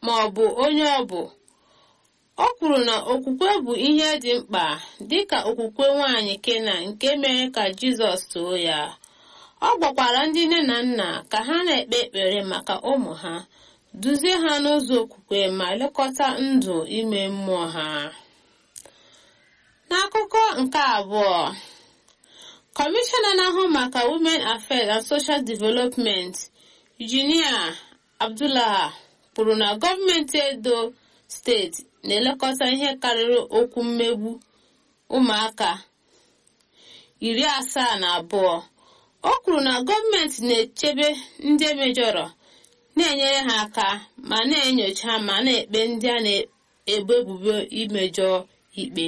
ma ọ bụ onye ọ bụ o kwuru na okwukwe bụ ihe dị mkpa dịka okwukwe nwanyị kena nke mere ka jizọs too ya ọ gbakwara ndị nne na nna ka ha na-ekpe ekpere maka ụmụ ha duzie ha n'ụzọ okwukwe ma lekọta ndụ ime mmụọ ha n'akụkọ nke abụọ kọmishọna na-ahụ maka women affairs and social development Virginia Abdullah kwuru na gọọmenti edo steeti na-elekọta ihe karịrị okwu mmegbu ụmụaka iri asaa na abụọ o kwuru na gọọmenti na-echebe ndị emejọrọ na-enyere ha aka ma na-enyocha ma na-ekpe ndị a na-ebo ebubo imejọ ikpe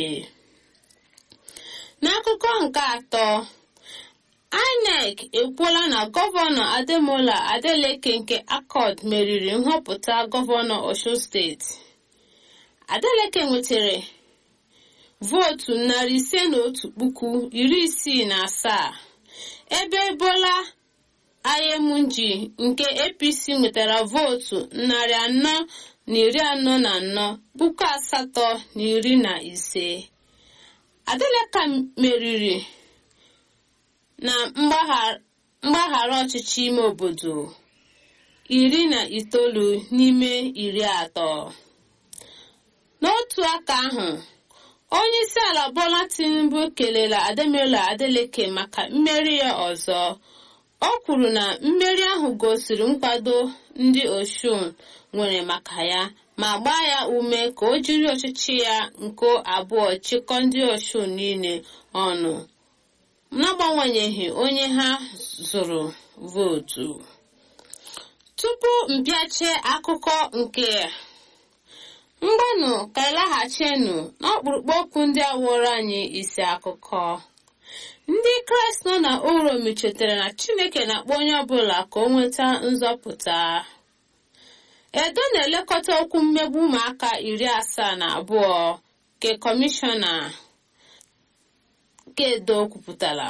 n'akụkọ nke atọ INEC ekwuola na gọvanọ Ademola Adeleke nke Accord meriri nhọpụta gọvanọ Osun steeti Adeleke nwetara vootu narị ise na otu puku iri isii na asaa ebe Bola Ayemunji nke APC nwetara vootu narị anọ na iri anọ na anọ puku asatọ na iri na ise Adeleke meriri na mgbaghara ọchịchị ime obodo iri na itoolu n'ime iri atọ n'otu aka ahụ onye isi ala Bola Tinubu kelere Ademola Adeleke maka mmeri ya ọzọ o kwuru na mmeri ahụ gosiri nkwado ndị Osun nwere maka ya ma gbaa ya ume ka o jiri ọchịchị ya nke abụọ chịkọọ ndị Osun niile ọnụ n'agbanyeghị onye ha zụrụ vootu tupu mpịache akụkọ nke mgbanụ ka ịlaghachinu n'ọkpụrụkpụ okwu ndị awụrụ anyị isi akụkọ ndị kraịst nọ na uromi chetara na chineke na-akpọ onye ọbụla ka o nweta nzọpụta edo na-elekọta okwu mmegbu ụmụaka iri asaa na abụọ nke kọmishọna nke edo kwupụtara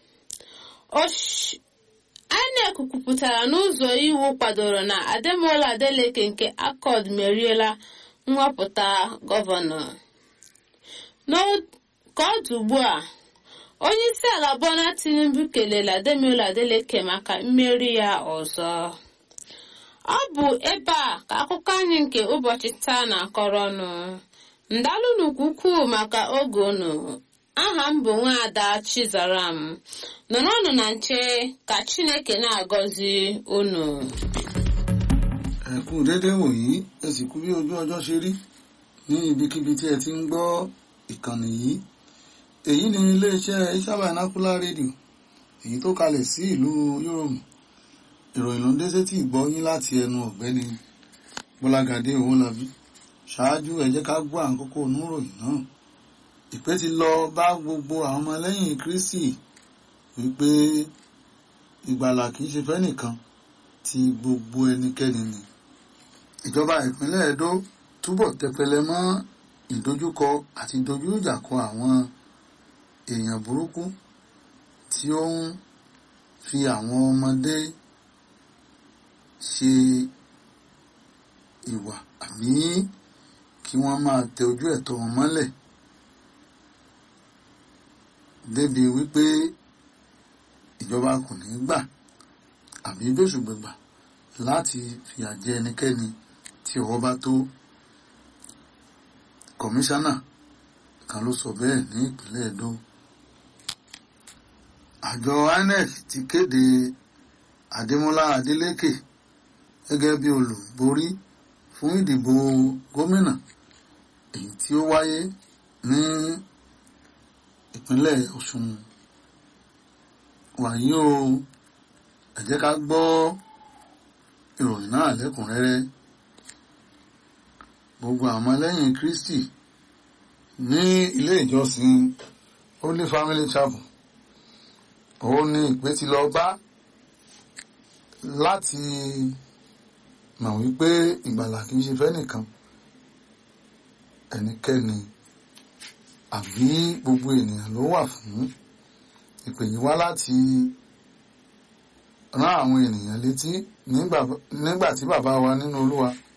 INEC kwupụtara n'ụzọ iwu kwadoro na Ademola Adeleke nke Accord meriela nhọpụta gọvanọ ka ọ dị ugbu a onye isi ala Bola Tinubu kelere Ademola Adeleke maka mmeri ya ọzọ ọ bụ ebe a ka akụkọ anyị nke ụbọchị taa na-akọrọ ọnụ ndalụnụ ukwuu maka oge unu aha m bụ nwaada Chizaram nọrọnụ na nche ka Chineke na-agọzi unu ẹ kú déédéé wòyí ẹ sì kú bí ojú ọjọ́ ṣe rí ní ibikíbi tí ẹ ti ń gbọ́ ìkànnì yìí èyí ni iléeṣẹ́ Ìsábà Vernacular rédíò èyí tó kalẹ̀ sí ìlú Yúróòmù ìròyìn ló ń dé sétí ìgbọ́ yín láti ẹnu ọ̀gbẹ́ni Bọ́lágadé Owólabí ṣáájú ẹ jẹ́ ká gbọ́ àkókò oníròyìn náà ìpè ti lọ bá gbogbo àwọn ọmọlẹ́yìn Kristi wípé ìgbàlà kì í ṣe fẹ́nìkan ti gbogbo ẹnikẹ́ni ni ìjọba ìpínlẹ̀ Ẹdó túbọ̀ tẹpẹlẹ mọ́ ìdojúkọ àti dojú ìjà kọ àwọn èèyàn burúkú tí ó ń fi àwọn ọmọdé ṣe ìwà àbí kí wọ́n máa tẹ ojú ẹ̀tọ́ wọn mọ́lẹ̀ débi wípé ìjọba kò ní gbà àbí gbèsùgbègbà láti fìyà jẹ ẹnikẹ́ni tí ọwọ́ bá tó kọmíṣánná kan ló sọ bẹ́ẹ̀ ní ìpínlẹ̀ Ẹdó àjọ INEC ti kéde Adémọ́lá Adélékè gẹ́gẹ́ bí olùborí fún ìdìbò gómìnà èyí tí ó wáyé ní ìpínlẹ̀ Ọ̀ṣun wàyí o ẹ jẹ́ ká gbọ́ ìròyìn náà lẹ́kùnrẹ́rẹ́ gbogbo àwọn ọmọlẹ́yìn Kristi ní ilé ìjọsìn Holy Family Chapel òun ni ìpè ti lọ bá láti mọ̀ wípé ìgbàlà kìí ṣe fẹ́nìkan ẹnikẹ́ni àbí gbogbo ènìyàn ló wà fún ìpè yìí wá láti rán àwọn ènìyàn létí nígbà tí bàbá wa nínú Olúwa